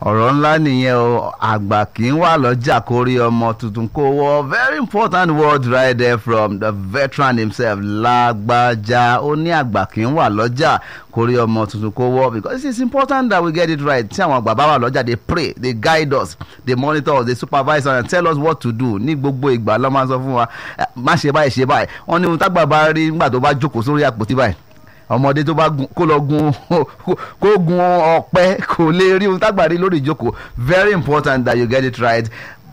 ọ̀rọ̀ ńlá nìyẹn o àgbà kì í wà lọ́jà kó rí ọmọ tuntun kó wọ very important word right there from the veteran himself lágbájá ó ní àgbà kì í wà lọ́jà kó rí ọmọ tuntun kó wọ because it is important that we get it right tí àwọn àgbà bá wà lọ́jà they pray they guide us they monitor us they supervise us and tell us what to do ní gbogbo ìgbà ló máa sọ fún wa má ṣe báyìí ṣe báyìí wọ́n ní ohun tágbà bá rí nígbà tó bá jókòó sórí àpótí báyìí ọmọdé tó bá gun kó lọ gun kó gun ọ̀pẹ kò lè rí ohun tágbàrí lórí ìjókòó very important that you get it right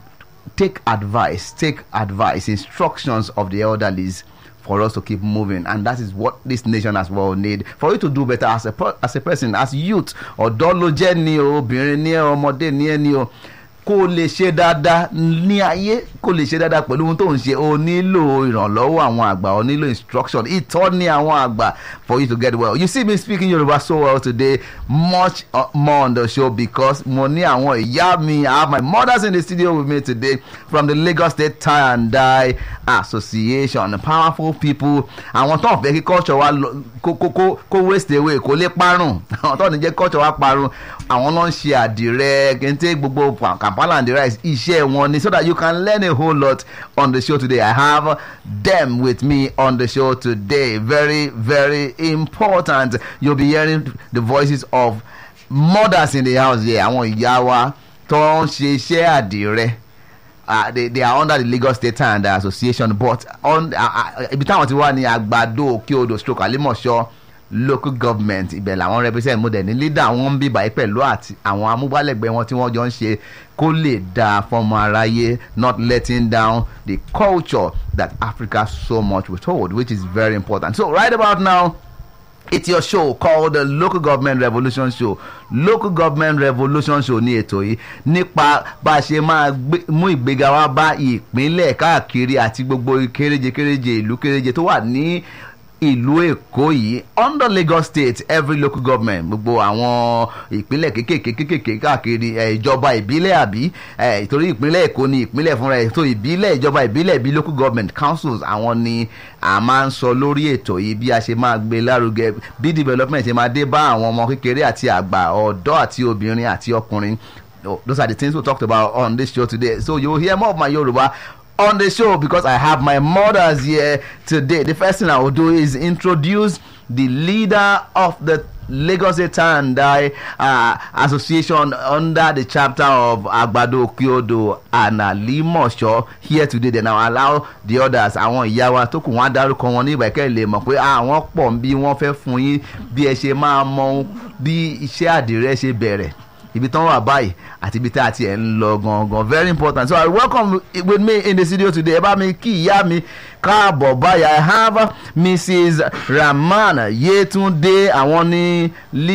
take advice take advice instructions of the elderlies for us to keep moving and that is what this nation as well need for you to do better as a as a person as youth ọ̀dọ́ ló jẹ́ ni o obìnrin ni ẹ ọmọdé ni ẹ ni o kó lè ṣe dáadáa ní ayé kó lè ṣe dáadáa pẹ̀lú ohun tó ń ṣe o nílò ìrànlọ́wọ́ àwọn àgbà o nílò instruction ìtọ́ni àwọn àgbà for you to get well you see me speaking Yoruba so well today much uh, more on the show because mo ní àwọn ìyá mi I have my mothers in the studio with me today from the Lagos State Tie and Dye Association powerful people àwọn tó ń fẹ́ kí culture wa kó kó kó waste away kó lè parun àwọn tó ń jẹ́ culture wa parun àwọn náà ń ṣe àdìrẹ kente gbogbo kampala and the rice iṣẹ́ wọn ni so that you can learn a whole lot on the show today i have them with me on the show today very very important you'll be hearing the voices of mothers in the house here àwọn ìyá wa tó ń ṣe iṣẹ́ àdìrẹ. Uh, they, they are under the Lagos State and uh, Association but on ibi táwọn ti wá ní àgbàdo òkè odò stroke alimọ̀ṣọ́ local government ibẹ̀ làwọn represent mo dẹ̀ ní leader wọn ń bí báyìí pẹ̀lú àti àwọn amúgbálẹ́gbẹ̀ẹ́ wọn tí wọ́n jọ ń ṣe kó lè dáa fọmọ aráyé not letting down the culture that Africa so much was told which is very important so right about now it's your show called the local government revolution show local government revolution show ní ètò yìí nípa bá a ṣe máa mú ìgbéga wá bá ìpínlẹ̀ káàkiri àti gbogbo kéréje kéréje ìlú kéréje tó wà ní ìlú èkó yìí under Lagos state every local government gbogbo àwọn ìpínlẹ̀ kékèké kékèké káàkiri ìjọba ìbílẹ̀ àbí ìtorí ìpínlẹ̀ èkó ni ìpínlẹ̀ fúnra ẹ̀ tó ìbílẹ̀ ìjọba ìbílẹ̀ bí local government councils àwọn ni a máa ń sọ lórí ètò yìí bí a ṣe máa gbé lárugẹ bí development ṣe máa dé bá àwọn ọmọ kékeré àti àgbà ọ̀dọ́ àti obìnrin àti ọkùnrin those are the things we talked about on this show today so you will hear more of my Yoruba on the show because I have my mothers here today. The first thing I will do is introduce the leader of the Lagos State and Dye uh, Association under the chapter of Agbado Kyodo and Alimosho here today. Then I'll allow the others àwọn ìyá wa tó kù wọ́n á dárúkọ wọn ní ìbàkẹ́ lè mọ̀ pé àwọn pọ̀ ń bí wọ́n fẹ́ fún yín bí ẹ ṣe máa mọ bí iṣẹ́ àdìrẹ́ ṣe bẹ̀rẹ̀ ibi tán wà báyìí àti ibi tí a ti ẹ̀ ń lọ gangan very important so i welcome with me in the studio today ẹ bá mi kí ìyá mi káàbọ̀ báyìí i have mrs rahman yetunde àwọn ní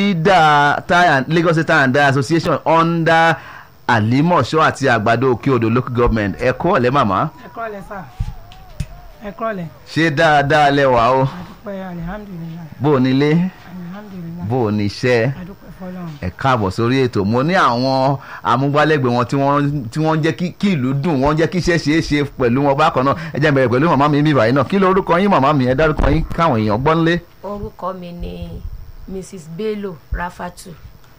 leader lagos state and Dye association under alimosho àti àgbàdo òkè odò local government ẹ kọ́ ọ̀lẹ́ màmá. ẹ kọ́ ọ̀lẹ́ sà ẹ kọ́ ọ̀lẹ́. ṣé dáadáa lẹ́wà o. adúpẹ́ alihamudulilayi. bó o nílé alihamudulilayi. bó o níṣẹ́ adúpẹ́ fọlọ́run. ẹ káàbọ̀ sórí ètò mo ní àwọn amúgbálẹ́gbẹ̀ẹ́ wọn tí wọ́n tí wọ́n ń jẹ́ kí ìlú dùn wọ́n ń jẹ́ kí iṣẹ́ ṣeé ṣe pẹ̀lú wọn bákan náà ẹ jẹ́ n bẹ̀rẹ̀ pẹ̀lú màmá mi mi báyìí náà kí ló orúkọ yín màmá mi ẹ dárúkọ yín káwọn èèyàn gbọ́ nílé. orúkọ mi ni mrs bello rafatu.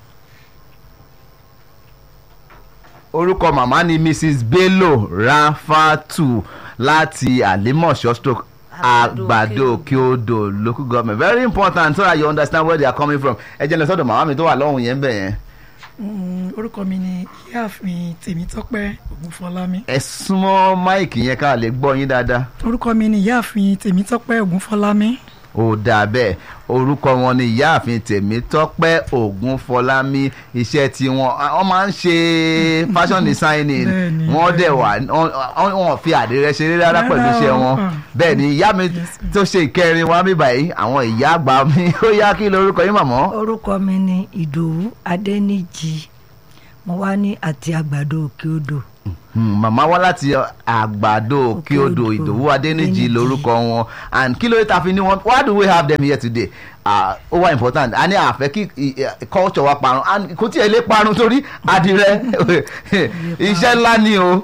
orúkọ màmá ni mrs bello rafatu láti àlímọ̀ṣọ́ stroke àgbàdo kyodo local government very important so that you understand where they are coming from ẹ jẹ́ lọ sọ́dọ̀ màmá mi tó wà lọ́hùn yẹn bẹ̀ yẹn. orúkọ mi ni ìyáàfin tèmítọ́pẹ́ ògúnfọlámi. ẹ súnmọ́ máìkì yẹn ká lè gbọ́ yín dáadáa. orúkọ mi ni ìyáàfin tèmítọ́pẹ́ ògúnfọlámi. ó dà bẹ́ẹ̀ orúkọ wọn ni ìyáàfin tèmítọ́pẹ́ ògúnfọlámi iṣẹ́ tí wọ́n wọ́n máa ń ṣe fashion designing wọ́n dẹ̀ wà wọ́n fi àdìrẹ ṣeré rárá pẹ̀lú iṣẹ́ wọn bẹ́ẹ̀ ni ìyá mi tó ṣe ìkẹrin wa mi báyìí àwọn ìyá àgbà mi ó yá kí lorúkọ yín màmá. orúkọ mi ni ìdòwú adẹ́nìjì mo wá ní àti àgbàdo òkè odò màmá wá láti àgbàdo òkè odò ìdòwú adéníjì lórúkọ wọn and kí ló dé ta fi ní wọn why do we have them here today ó wá important a ní àfẹ́ kí culture wa parun and kò tí ẹ lè parun torí àdìrẹ iṣẹ́ ńlá ni o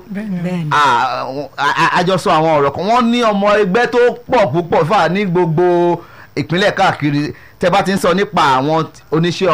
àjọsọ àwọn ọ̀rọ̀ kan wọ́n ní ọmọ ẹgbẹ́ tó pọ̀ púpọ̀ fà ní gbogbo ìpínlẹ̀ káàkiri tẹ́ bá ti ń sọ nípa àwọn oníṣẹ́ ọwọ́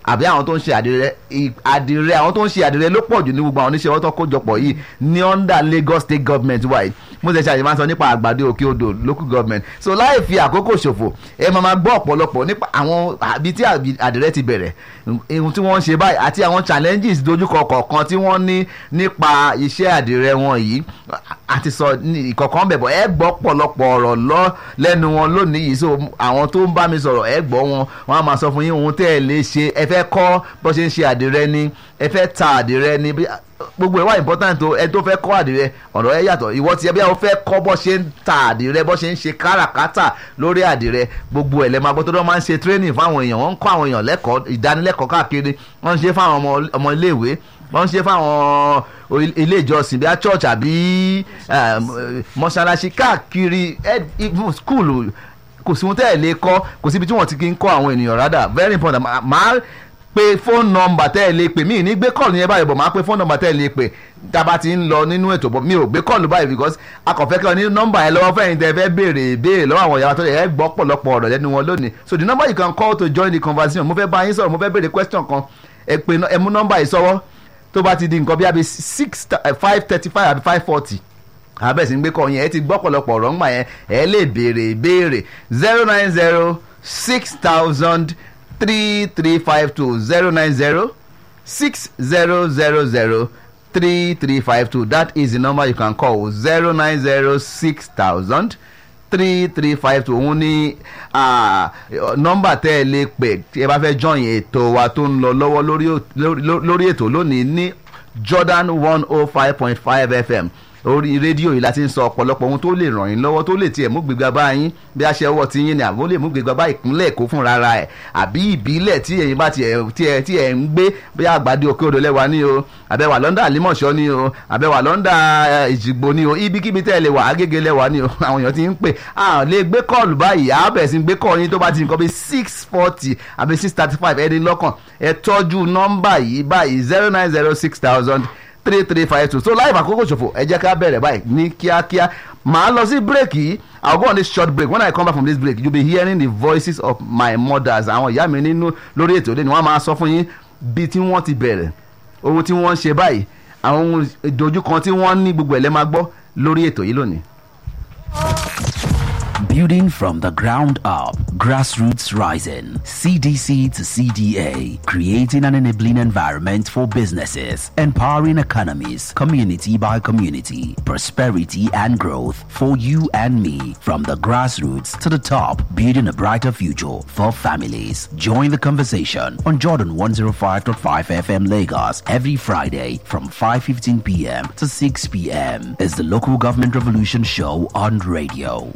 àbí àwọn tó ń ṣe àdìrẹ ì- àdìrẹ àwọn tó ń ṣe àdìrẹ ló pọ̀ jù ní gbogbo àwọn oníṣẹ́ ọwọ́ tó kójọpọ̀ yìí ní under Lagos state government wa yìí mo ṣe ṣàyẹ̀wò máa ń sọ nípa àgbàdo òkè odò local government so láì fi àkókò ṣòfò ẹ máa máa gbọ́ ọ̀pọ̀lọpọ̀ nípa àwọn àbí tí àbí- àdìrẹ ti bẹ̀rẹ̀ ohun tí wọ́n ń ṣe báyìí àti àwọn challenges dojúkọ kọ̀ọ̀kan tí wọ́n ní nípa iṣẹ́ àdìrẹ wọn yìí àti sọ ní ìkọ̀kan bẹ̀bọ̀ ẹ gbọ́ pọ̀lọpọ̀ ọ̀rọ̀ lọ lẹ́nu wọn lónìí yìí so àwọn tó ń bá mi sọ̀rọ̀ ẹ gbọ́ wọn wọn á máa sọ fún yín ohun tẹ́ ẹ lè ṣe ẹ fẹ́ kọ́ bó ṣe ń ṣe àdìrẹ ni ẹ fẹ́ ta àdìrẹ ni bí- gbogbo ẹ̀ wá important o ẹ tó fẹ́ kọ́ àdìrẹ ọ̀rọ̀ ẹ yàtọ̀ ìwọ tiẹ̀ bí wọ́n fẹ́ kọ́ bó ṣe ń ta àdìrẹ bó ṣe ń ṣe káràkátà lórí àdìrẹ gbogbo ẹ̀ lẹ́ máa gbọ́ tó dọ́ máa ń ṣe training fáwọn èèyàn wọ́n ń kọ́ àwọn èèyàn lẹ́kọ̀ọ́ ìdánilẹ́kọ̀ọ́ káàkiri wọ́n ń ṣe fáwọn ọmọ ọmọ iléèwé wọ́n ń ṣe fáwọn o- ilé ìjọsìn bíi church àbí um, mọ́ṣáláṣí káàkiri ed- even school kò sí ohun tẹ́ ẹ̀ lè kọ́ kò síbi tí wọ́n ti kí ń kọ́ àwọn ènìyàn rádà very important Ma- máa pe phone number tẹ́ ẹ lè pè mí ní gbé kọ́ọ̀lù yẹn báyìí bọ̀ máa pe phone number tẹ́ ẹ lè pè tába ti ń lọ nínú ètò bọ̀ mi ò gbé kọ́ọ̀lù báyìí because akọ̀fẹ́ kí ọ ní nọ́mbà yẹn lọ́wọ́ fẹ́yìn tẹ́ ẹ fẹ́ béèrè béèrè lọ́wọ́ àwọn ìyàwó tó yẹ ẹ gbọ́ pọ̀lọpọ̀ ọ̀rọ̀ lẹ́nu wọn lónìí so the number you can call to join the conversation mo fẹ́ bá yín sọ̀rọ̀ mo fẹ́ béèrè question kan ẹ pe ẹ mú nọ́mbà yìí sọ́wọ́ tó bá ti di nǹkan bí abi six five thirty five àbí five forty abẹ́sí ń gbé kọ́ yẹn ẹ ti gbọ́ pọ̀lọpọ̀ ọ̀rọ̀ ńgbà yẹn ẹ lè béèrè ìbéèrè zero nine zero six thousand three three five two zero nine zero six zero zero zero three three five two that is the number you can call zero nine zero six thousand three three five two òun ní ah, nọ́mbà tẹ́ ẹ lè pè tí ẹ bá fẹ́ join ètò wa tó ń lọ lọ́wọ́ lórí ò- lórí- lórí ètò lónìí ní Jordan one oh five point five FM orí rédíò yìí láti ń sọ ọ̀pọ̀lọpọ̀ ohun tó lè ràn yín lọ́wọ́ tó lè tiẹ̀ mú gbégbá bá yín bí a ṣe ọwọ́ ti yín ni àbó lè mú gbégbá bá ìpínlẹ̀ Èkó fúnra ra ẹ̀ àbí ìbílẹ̀ tí ẹ̀yin bá tiẹ̀ tiẹ̀ tí ẹ̀ ń gbé bí àgbàdo òkè odò lẹ́wà ní o àbẹ̀wà lọ́ndà àlímọ̀ṣọ́ ní o àbẹ̀wà lọ́ndà ìjìgbò ní o ibikíbi tẹ́ ẹ lè wà Agége lẹ́wà ní o àwọn èèyàn ti ń pè à lè gbé kọ́ọ̀lù báyìí à bẹ̀rẹ̀ sí gbé kọ́ọ̀lù yín tó bá ti nǹkan bí six forty àbí six thirty five ẹni lọ́kàn ẹ tọ́jú nọ́mbà yìí báyìí zero nine zero six thousand three three five two so láì àkókò ṣòfò ẹ jẹ́ ká bẹ̀rẹ̀ báyìí ní kíákíá màá lọ sí break yìí i will go on this short break when i come back from this break you be hearing the voices of my mothers àwọn ìyá mi nínú lórí ètò òde ni wọ́n máa sọ fún yín bí tí wọ́n ti bẹ̀rẹ̀ ohun tí wọ́n ń ṣe báyìí àwọn ohun ìdojúkan tí wọ́n ní gbogbo ẹ̀ lẹ́ máa gbọ́ lórí ètò yìí lónìí. Building from the ground up, grassroots rising, CDC to CDA, creating an enabling environment for businesses, empowering economies, community by community, prosperity and growth for you and me, from the grassroots to the top, building a brighter future for families. Join the conversation on Jordan 105.5 FM Lagos every Friday from 5:15 p.m. to 6 p.m. is the local government revolution show on radio.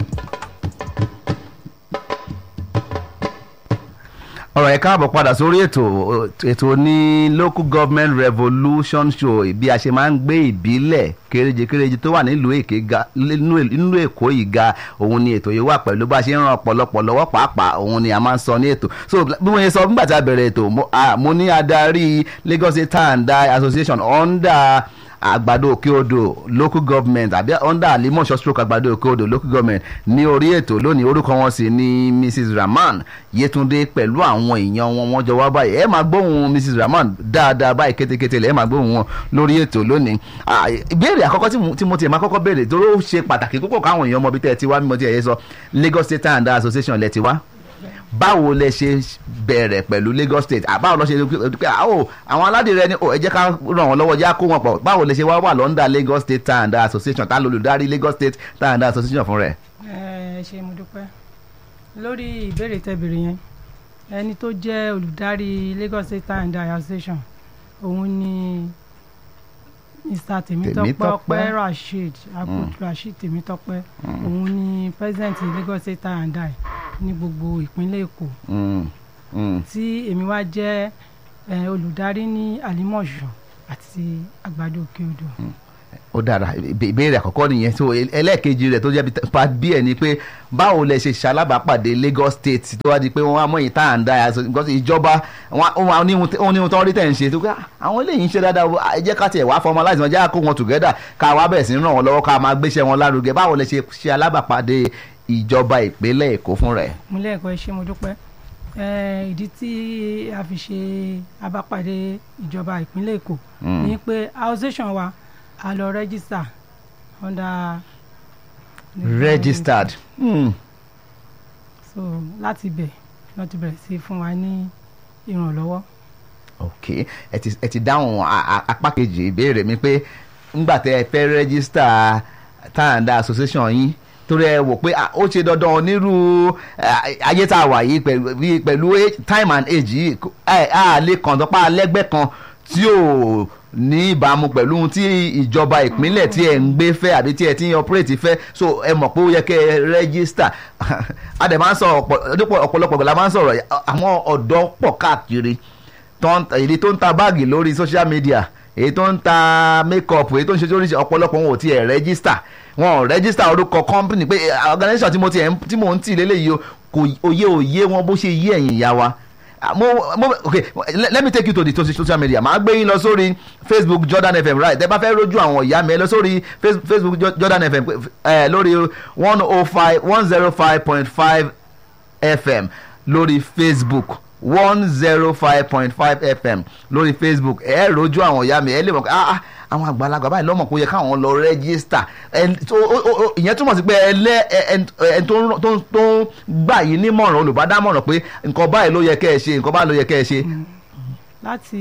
ọ̀rọ̀ ẹ̀ káàbọ̀ padà sórí ètò ètò ní local government revolution show bí a ṣe máa ń gbé ìbílẹ̀ kéréje kéréje tó wà nílùú èké ga nílùú èkó yìí ga òun ni ètò yìí wà pẹ̀lú bá a ṣe ń ran ọ̀pọ̀lọpọ̀ lọ́wọ́ pàápàá òun ni a máa ń sọ ní ètò so bí mo ṣe sọ nígbà tí a bẹ̀rẹ̀ ètò mo- ah, mo ní adarí Lagos State Tie and Die Association under àgbàdo òkè odò local government àbí under alimọ̀ṣọ́ stroke àgbàdo òkè odò local government ní orí ètò lónìí orúkọ wọn sì ni mrs rahman yetunde pẹ̀lú àwọn èèyàn wọn wọn jọ wá báyìí ẹ máa gbóhùn mrs rahman dáadáa báyìí kétékété lẹ ẹ máa gbóhùn wọn lórí ètò lónìí Ah, ìbéèrè àkọ́kọ́ tí mo- tí mo tiẹ̀ máa kọ́kọ́ béèrè tó ló ṣe pàtàkì púpọ̀ káwọn èèyàn mọ bí tẹ́ ẹ ti wá mímọ́ tí ẹ yẹ sọ lagos state Tie and Die association lẹ ti wá báwo lẹ ṣe bẹ̀rẹ̀ pẹ̀lú Lagos State àbáwo lọ ṣe pé àwọ̀ àwọn aládìrẹ ni ó ẹ jẹ́ ká ràn wọ́n lọ́wọ́ jẹ́ kó wọn pọ̀ báwo lẹ ṣe wá wà lọ́ndà Lagos State Tie and Die Association tá lolùdarí Lagos State Tie and Die Association fún rẹ̀. ẹ ṣe mo dúpẹ́ lórí ìbéèrè tẹ́bìrì yẹn ẹni tó jẹ́ olùdarí Lagos State Tie and Die Association òun ni Mr. Tèmítọ́pẹ́ Tèmítọ́pẹ́. ọpẹ́ Rasheed Abdul Rasheed Tèmítọ́pẹ́ òun ni president Lagos State Tie and Die ní gbogbo ìpínlẹ̀ Èkó Mm, mm. tí èmi wá jẹ́ eh, olùdarí ní àlímọ̀ṣọ́ àti àgbàdo òkè odò. ó dára ìbé- ìbéèrè àkọ́kọ́ nìyẹn so el- ẹlẹ́ẹ̀kejì rẹ̀ tó jẹ́ bí- part b ẹ̀ ni pé báwo lẹ ṣe ṣalábàápàdé Lagos State tó wá di pé wọ́n á mọ̀yìn Tie and Die Association because ìjọba wọn ó máa ní ohun tí- ó ní ohun tó ń rí tẹ̀ ń ṣe tó pé "Ah, àwọn eléyìí ń ṣe dáadáa o, ẹ jẹ́ ká tiẹ̀ wá formalize wọn jẹ́ ká kó wọn together ká wá bẹ̀rẹ̀ sí ní ràn wọ́n lọ́wọ́ ká máa gbéṣẹ́ wọn lárugẹ báwo lẹ ṣe ṣe alábàápàdé ìjọba ìpínlẹ̀ Èkó fún rẹ̀. múlẹ̀ ẹ̀kọ́ ẹ ṣé mo dúpẹ́ Eh, ìdí tí a fi ṣe abápàdé ìjọba ìpínlẹ̀ èkó Mm. ni pé association wa a lọ register under registered. Hmm. so láti bẹ̀ wọ́n ti bẹ̀rẹ̀ sí fún wa ní ìrànlọ́wọ́ ok ẹ ti ẹ ti dáhùn a- a- apá kejì ìbéèrè mi pé ńgbà tẹ ẹ fẹ́ rẹ́gísítà tàǹdà association yín torí ẹ wò pé ah, ó ṣe dandan onírú eh, ayé tá a wà yìí pẹ̀lú bí- pẹ̀lú age- time and age yìí kò- ẹ á lè kàn tó pa lẹ́gbẹ́ kan tí ò ní ìbámu pẹ̀lú ohun tí ìjọba ìpínlẹ̀ tí ẹ̀ ń gbé fẹ́ àbí tí ẹ̀ ti ń operate fẹ́ so ẹ mọ̀ pé ó yẹ kẹ́ ẹ rẹ́gísítà a dẹ̀ máa ń sọ ọ̀pọ̀- ọ̀pọ̀lọpọ̀ gbọ́dọ̀ máa ń sọ̀rọ̀ àwọn ọ̀dọ́ pọ̀ káàkiri tó ń ta- èyí tó ń ta báàgì lórí social media èyí tó ń ta makeup èyí tó ń ṣe oríṣi ọ̀pọ̀lọpọ̀ wọn ò tiẹ̀ rẹ́gísítà wọn ò rẹ́gísítà orúkọ company pé eh, organisation tí mo ti ẹ̀ ń- tí mò ń tì lélẹ́yìí o kò òye òye wọn bó ṣe yí ẹ̀yìn ìyá wa Ah, mo mo okay let let me take you to the to- social media màá gbé yín lọ sórí facebook jordan fm right tẹ bá fẹ́ rojú àwọn ìyá mi ẹ lọ sórí Face- facebook Jo- jordan fm ẹ lórí one oh five one zero five point five fm lórí facebook one zero five point five fm lórí facebook ẹ rojú àwọn ìyá mi ẹ lè mọ̀ pé ah ah àwọn àgbàlagbà báyìí lọ́mọ̀ kó yẹ káwọn lọ rẹ́gísítà ẹn- tó- ó- ó- ó- ìyẹn túmọ̀ sí pé ẹlẹ́ ẹn ẹn tó ń rán- tó ń- tó ń gbà yín nímọ̀ràn olùbádámọ̀ràn pé nǹkan báyìí ló yẹ kẹ́ ẹ ṣe nǹkan báyìí ló yẹ kẹ́ ẹ ṣe. láti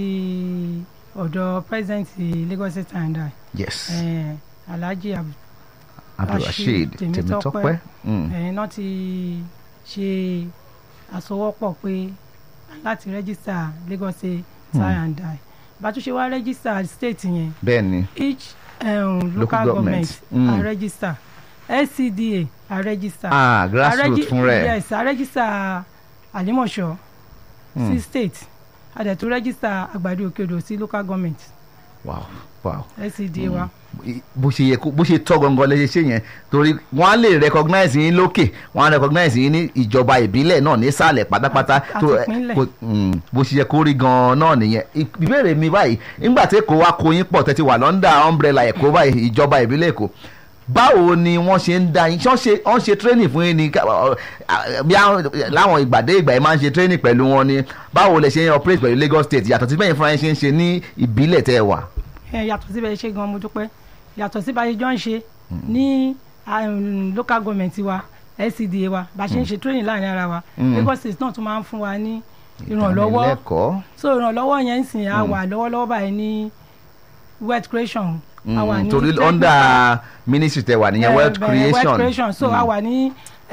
ọ̀dọ̀ president Lagos State and I yes eh, Alhaji Ab- abdulrasheed Rashid tèmítọ́pẹ́ Tèmítọ́pẹ́. Mm. ẹ̀yin náà ti ṣe àsọwọ́pọ̀ pé láti rẹ́gísítà Lagos State and I bá tún ṣe wá rẹ́gísítà state yẹn bẹ́ẹ̀ ni each um, Local local government. government Mm. a register LCDA a register ah A grassroots regi- fún rẹ̀ yes a register Àlímọ̀ṣọ́ sí state a dẹ̀ tún register Àgbàdo Òkèodò sí local government wow wow LCDA wa bó ṣe yẹ kó bó ṣe tọ́ gangan lè ṣe ṣe yẹn torí wọ́n á lè recognize yín lókè wọ́n á recognize yín ní ìjọba ìbílẹ̀ náà nísàlẹ̀ pátápátá Àti- tó àti ìpínlẹ̀. kò- mm, bó ṣe yẹ kó rí gan-an náà nìyẹn Ì- ìbéèrè mi báyìí nígbà tí èkó wa kó yín pọ̀ tẹ́tí wà lọ́ndà umbrella èkó báyìí ìjọba ìbílẹ̀ èkó báwo ni wọ́n ṣe ń da yín ṣé wọ́n ṣe wọ́n ṣe training fún yín ni ká- ọ- ọ- bí àwọn- láwọn ìgbàdé ìgbà yìí máa ń ṣe training pẹ̀lú wọn ni báwo lẹ ṣe ń operate pẹ̀lú Lagos State yàtọ̀ sí bẹ́ẹ̀ fúnra yín ṣe ń ṣe ní ìbílẹ̀ tẹ́ ẹ wà. ẹ yàtọ̀ síbẹ̀ ṣe gan mo dúpẹ́ yàtọ̀ sí bá a ṣe jọ ń ṣe ní um, local government wa LCDA wa bá a ṣe ń ṣe training láàrin ara wa Mm. Lagos State náà tún máa ń fún wa ní ìrànlọ́wọ́ ìdánilẹ́kọ̀ọ́. so ìrànlọ́wọ́ yẹn ń sìn á wà lọ́wọ́lọ́wọ́ báyìí ní wealth creation a wà Mm, ní torí technical- under ministry tẹ wà nìyẹn eh, wealth eh, creation. wealth creation so a wà ní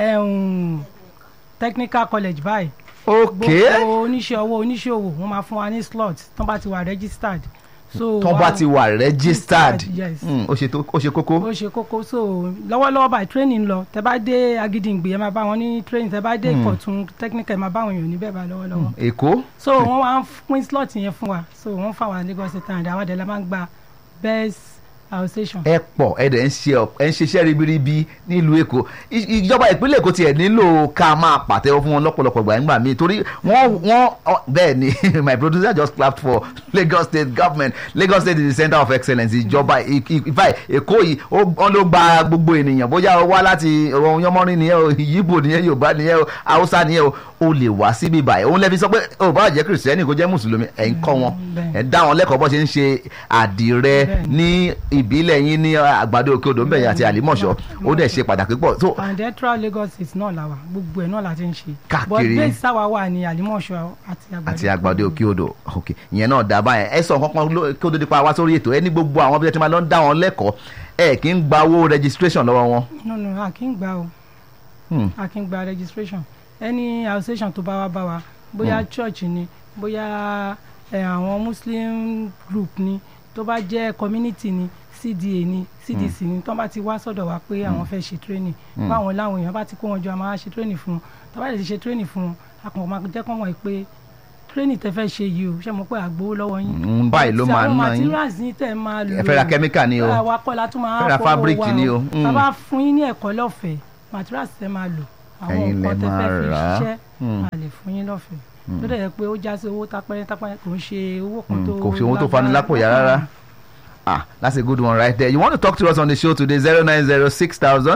um, technical college báyìí ok gbogbo oníṣẹ́ owó oníṣẹ́ òwò wọ́n máa fún wa ní slot tán bá ti wà registered so tán bá wa- ti wà registered yes Mm, ó ṣe tó- ó ṣe kókó. ó ṣe kókó so lọ́wọ́lọ́wọ́ báyìí training lọ tẹ bá dé agídìngbé ẹ máa bá wọn ní training tẹ bá dé ìkọ̀tún technical ẹ máa bá wọn èèyàn níbẹ̀ bá lọ́wọ́lọ́wọ́ èkó so wọ́n wá ń pín slot yẹn fún wa so wọ́n fà wá Lagos State and àwọn àdàlà máa ń gba best association. ẹ pọ̀ ẹ dẹ̀ ń ṣe ọ- ẹ ń ṣiṣẹ́ ribiribi nílùú èkó I- ìjọba ìpínlẹ̀ èkó tiẹ̀ nílò ká máa pàtẹ́wọ́ fún wọn lọ́pọ̀lọpọ̀ gbà ńgbà míì torí wọ́n wọ́n ọ- bẹ́ẹ̀ ni my producer just clapped for Lagos State government Lagos State is the center of excellence ìjọba I- I- ìfà èkó yìí ó wọ́n ló gba gbogbo ènìyàn bóyá o wá láti ọ̀rọ̀ yọmọrin nìyẹn o yíbò nìyẹn yorùbá nìyẹn o haúsá nìyẹn o o lè wá síbí báyìí òun lẹ́bi sọ pé o bá jẹ́ kìrìsìtẹ́nì kó jẹ́ mùsùlùmí ẹ̀ ń kọ́ wọn bẹ́ẹ̀. ẹ̀ dá wọn lẹ́kọ̀ọ́ bó ṣe ń ṣe àdìrẹ Bẹ́ẹ̀ ni. ní ìbílẹ̀ yín ní àgbàdo òkè odò ńbẹ̀yìn àti àlímọ̀ṣọ́ ó dẹ̀ ṣe pàtàkì pọ̀ so and electoral Lagos State náà la wà gbogbo ẹ̀ náà la ti ń ṣe Káàkiri. but base sáwa wà ní Àlímọ̀ṣọ́ àti Àgbàdo àti àgbàdo òkè odò ok ìyẹn náà dá báyẹn ẹ sọ kankan ló- kí ó tó di pa wá sórí ètò ẹ ní gbogbo àwọn bí ẹ ti máa lọ ń dá wọn lẹ́kọ̀ọ́ ẹ kì í gba owó registration lọ́wọ́ wọn. no no a kì í gba o Hmm. a kì í gba registration any association tó bá wá bá wa bóyá church ni bóyá eh, àwọn muslim group ni tó bá jẹ́ community ni cda ni cdc ni tó bá ti wá sọ́dọ̀ wa pé àwọn fẹ́ ṣe training báwọn láwọn èèyàn bá ti kó wọn jọ a máa ṣe training fún wọn tó bá lè ti ṣe training fún wọn a kàn máa jẹ́ kọ́ wọn pé training tẹ fẹ́ ṣe yìí o ṣé mo pé àgbowó lọ́wọ́ yín Mm, báyìí ló Tí máa àwọn ná yín materials yín tẹ̀ máa lò ẹ fẹ́ ra chemical ni o àwa kọ́ la tún máa Fẹ́ ra fọwọ́ fabric wa ni o. Mm. tá a bá fún yín ní ẹ̀kọ́ lọ́fẹ̀ẹ́ materials tẹ máa lò àwọn Ẹ̀yin lẹ nǹkan tẹ fẹ́ máa fi rà á. ṣiṣẹ́ Mm. a lè fún yín lọ́fẹ̀ẹ́ tó dẹ̀ yẹ pé ó já sí owó tápẹ́rẹ́ tápẹ́rẹ́ kò ń ṣe owó kan Mm, tó kò sí owó tó lágbára. fani lápò yá rárá. Ah, that's a good one right there. You want to talk to us on the show today, 0906000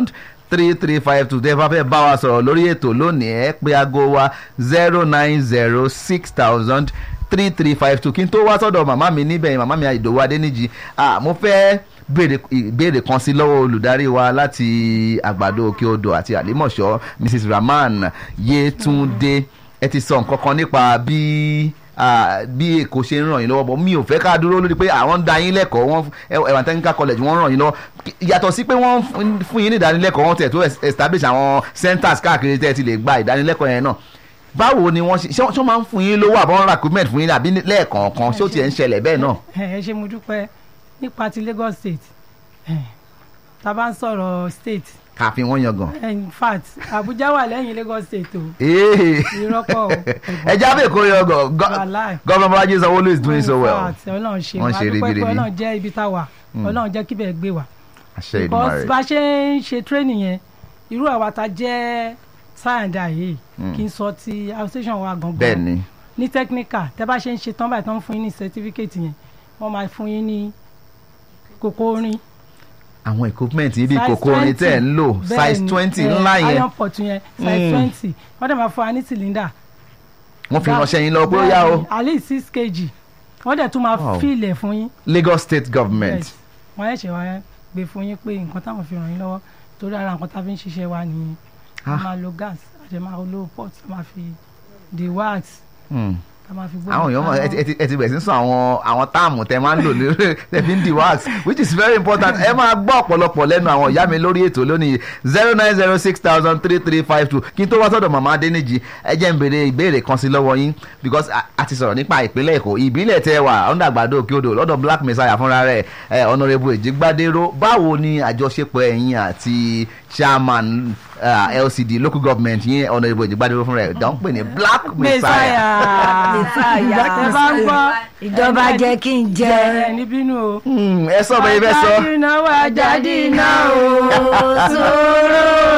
three three five two tẹ́ bá fẹ́ bá wa sọ̀rọ̀ lórí ètò lónìí ẹ pé aago wa zero nine zero six thousand three three five two kí n tó wá sọ́dọ̀ màmá mi níbẹ̀ yẹn màmá mi ìdòwú adéníjì ah, mo fẹ́ béèrè ìbéèrè kan sí lọ́wọ́ olùdarí wa láti àgbàdo òkè odò àti àlímọ̀ṣọ́ mrs rahman yetunde ẹ ti sọ nǹkan kan nípa bí ah, bí èkó ṣe ń ràn yín lọ́wọ́ bọ̀ mi ò fẹ́ ká dúró lórí pé àwọn ń da yín lẹ́kọ̀ọ́ wọn ẹ̀wọ̀n technical college wọ́n ń ràn yín lọ́wọ́ yàtọ̀ sí pé wọ́n ń fún yín ní ìdánilẹ́kọ̀ọ́ wọn tẹ̀ tó establish àwọn centers káàkiri tẹ́ ẹ ti lè gba ìdánilẹ́kọ̀ọ́ yẹn náà báwo ni wọ́n ṣe ṣé wọ́n máa ń fún yín lówó àbọ̀ ń ra equipment fún yín àbí lẹ́ẹ̀kọ̀ọ̀kan ṣé ó tiẹ̀ ń ṣẹlẹ̀ bẹ́ẹ̀ náà. ẹ ṣe mo dúpẹ́ nípa ti Lagos State eh, tá a bá ń sọ̀rọ̀ state káfí wọ́n yangàn. in fact Abuja wà lẹ́yìn Lagos State o Ee. ìrọ́pọ̀ o ẹ jábẹ́ èkó yangàn Wàláì. gọ́vnà Bọ́lájí Sanwó-Olú is doing so In well. fact, Ọlọ́run ṣe Wọ́n wá ṣe dúpẹ́ pé ribiribi. Ọlọ́run jẹ́ ibi tá a wà Ọlọ́run jẹ́ kíbẹ̀ gbé wa àṣẹ because Èdùmàrè. bá a ṣe ń ṣe training yẹn irú àwa ta jẹ́ sáyẹ̀ndà yìí kì í sọ ti association wa gangan bẹ́ẹ̀ ni ní technical tẹ́ bá ṣe ń ṣe tán báyìí tán fún yín ní certificate yẹn wọ́n máa fún yín ní kókó orin àwọn equipment yìí bí size kòkó orin tẹ̀ ń lò bẹ́ẹ̀ size ni, twenty eh, ńlá yẹn iron pot yẹn size Mm. twenty wọ́n dẹ̀ máa fún wa ní cylinder wọ́n fi ránṣẹ́ yín lọ pé ó yá o at least six kg wọ́n dẹ̀ tún máa Wow. fíìlẹ̀ fún yín Lagos State Government. Yes. wọ́n yẹ̀ ṣe wá gbé fún yín pé nǹkan táwọn fi ràn yín lọ́wọ́ torí ara nǹkan tá a fi ń ṣiṣẹ́ wa nìyẹn a Ah. máa lo gas a jẹ máa lo pot a máa fi the wax Hmm. a máa fi gbóná àwọn èèyàn mọ̀ kaná. ẹ ti- ẹ ti- ẹ ti bẹ̀rẹ̀ sí sọ àwọn àwọn táàmù tẹ máa ń lò lórí tẹ fi ń di wax which is very important ẹ máa gbọ́ ọ̀pọ̀lọpọ̀ lẹ́nu àwọn ìyá mi lórí ètò lónìí zero nine zero six thousand three three five two kí n tó wá sọ́dọ̀ màmá adéníjì ẹ jẹ́ n béèrè ìbéèrè kan sí lọ́wọ́ yín because a- a ti sọ̀rọ̀ nípa ìpínlẹ̀ èkó ìbílẹ̀ tẹ wà ọ̀ndà àgbàdo òkè odò lọ́dọ̀ black messiah fúnra rẹ̀ ẹ honourable èjìgbádéró báwo ni àjọṣepọ̀ ẹ̀yin àti chairman uh, LCD local government yín honourable èjìgbádéró fúnra rẹ̀ dán pè ní black messiah. messiah ẹ bá ń gbọ́ ìjọba jẹ́ kí n jẹ ẹ níbínú o. Hmm, ẹ sọ bẹ́ẹ̀ bẹ́ẹ̀ sọ. Àjàdí náà wà jáde náà o. sóró